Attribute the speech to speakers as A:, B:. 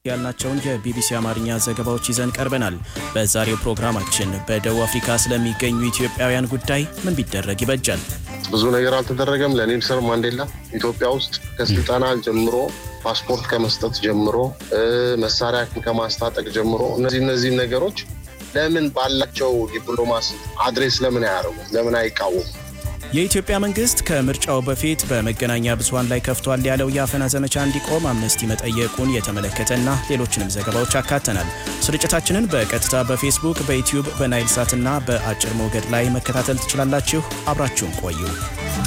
A: ያልናቸውን የቢቢሲ አማርኛ ዘገባዎች ይዘን ቀርበናል። በዛሬው ፕሮግራማችን በደቡብ አፍሪካ ስለሚገኙ ኢትዮጵያውያን ጉዳይ ምን ቢደረግ ይበጃል?
B: ብዙ ነገር አልተደረገም። ለኔልሰን ማንዴላ ኢትዮጵያ ውስጥ ከስልጠና ጀምሮ ፓስፖርት ከመስጠት ጀምሮ መሳሪያ ከማስታጠቅ ጀምሮ እነዚህ እነዚህ ነገሮች ለምን ባላቸው ዲፕሎማሲ አድሬስ ለምን አያደርጉም? ለምን አይቃወሙም?
A: የኢትዮጵያ መንግስት ከምርጫው በፊት በመገናኛ ብዙኃን ላይ ከፍቷል ያለው የአፈና ዘመቻ እንዲቆም አምነስቲ መጠየቁን የተመለከተና ሌሎችንም ዘገባዎች አካተናል። ስርጭታችንን በቀጥታ በፌስቡክ፣ በዩትዩብ፣ በናይል ሳትና በአጭር ሞገድ ላይ መከታተል ትችላላችሁ። አብራችሁን ቆዩ።